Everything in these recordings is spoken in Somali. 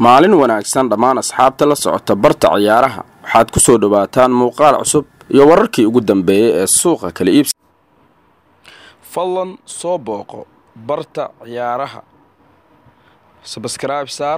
maalin wanaagsan dhammaan asxaabta la socota barta ciyaaraha waxaad ku soo dhowaataan muuqaal cusub iyo wararkii ugu dambeeyey ee suuqa kala iibsi fadlan soo booqo barta ciyaaraha sabskrayb saar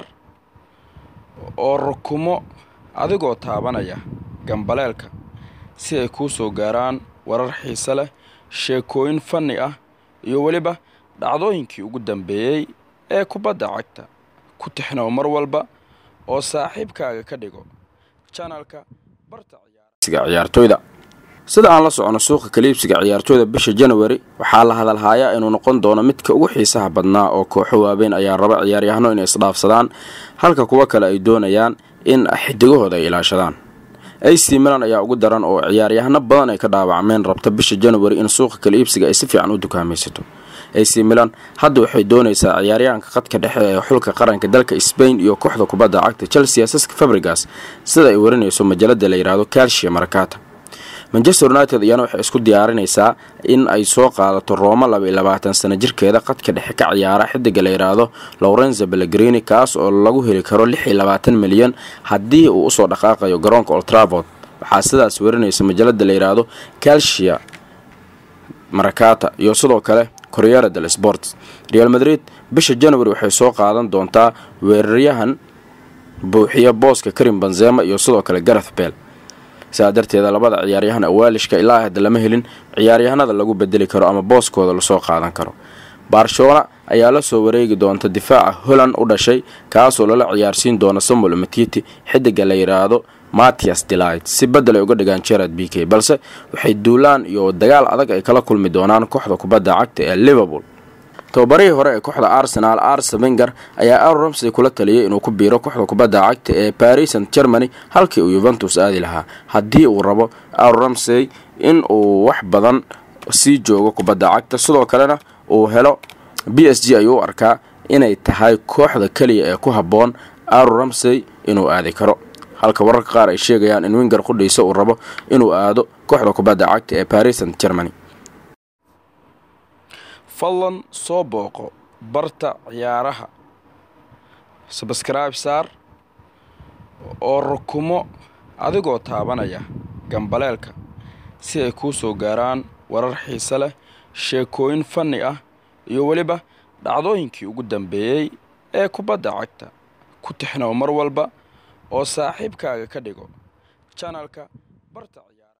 oo rukumo adigoo taabanaya gambaleelka si ay kuu soo gaaraan warar xiise leh sheekooyin fanni ah iyo weliba dhacdooyinkii ugu dambeeyey ee kubadda cagta ku tixnow mar walba oo saaxiibkaaga ka dhigo janalka barta ciyaartooyda sida aan la socono suuqa kaliibsiga ciyaartooyda bisha januari waxaa la hadalhayaa inuu noqon doono midka ugu xiisaha badnaa oo kooxo waaweyn ayaa raba ciyaaryahano inay isdhaafsadaan halka kuwo kale ay doonayaan in xidigahooda ay ilaashadaan ac milan ayaa ugu daran oo ciyaaryahano badan ay ka dhaawacmeen rabta bisha januari in suuqa kaliibsiga ay si fiican u dukaamaysato ac milan hadda waxay doonaysaa ciyaaryahanka khadka dhexe ee xulka qaranka dalka sbain iyo kooxda kubadda cagta chelsea saska fabrigas sida ay warinayso majalada la yidhaahdo calcia marakata manchester united iyana waxay isku diyaarinaysaa in ay soo qaadato rooma laba iyo labaatan sano jirkeeda khadka dhexe ka ciyaara xidiga la yidhaahdo lorenzo bellegrini kaas oo lagu heli karo lix iyo labaatan milyan haddii uu usoo dhaqaaqayo garoonka oltravod waxaa sidaas warinaysa majalada la yidhaahdo calcia marakata iyo sidoo kale koryera del sports real madrid bisha january waxay soo qaadan doontaa weeraryahan buuxiya booska karim banzema iyo sidoo kale gareth bell sidaa darteeda labada ciyaaryahan awaalishka ilaa hadda lama helin ciyaaryahanada lagu bedeli karo ama booskooda lasoo qaadan karo barcelona ayaa la soo wareegi doonta difaaca holland u dhashay kaasoo lala ciyaarsiin doona samuel matiti xidiga la yidhaahdo matias delight si bedel ay uga dhigaan gerard b k balse waxay duulaan iyo dagaal adag ay kala kulmi doonaan kooxda kubadda cagta ee liverpool tababarihii hore ee kooxda arsenal arse wenger ayaa ar ramsey kula taliyay inuu ku biiro kooxda kubadda cagta ee paris st germany halkii uu yuventus aadi lahaa haddii uu rabo ar ramsey in uu wax badan sii joogo kubadda cagta sidoo kalena uu helo b s g ayuu u arkaa inay tahay kooxda keliya ee ku habboon ar ramsey inuu aadi karo halka wararka qaar ay sheegayaan in winger qudhiisa uu rabo inuu aado kooxda kubadda cagta ee paris st germany fadlan soo booqo barta ciyaaraha sabskrayb saar oo rukumo adigoo taabanaya gambaleelka si ay kuu soo gaaraan warar xiise leh sheekooyin fanni ah iyo weliba dhacdooyinkii ugu dambeeyey ee kubadda cagta ku tixnow mar walba oo saaxiibkaaga ka dhigo janalka barta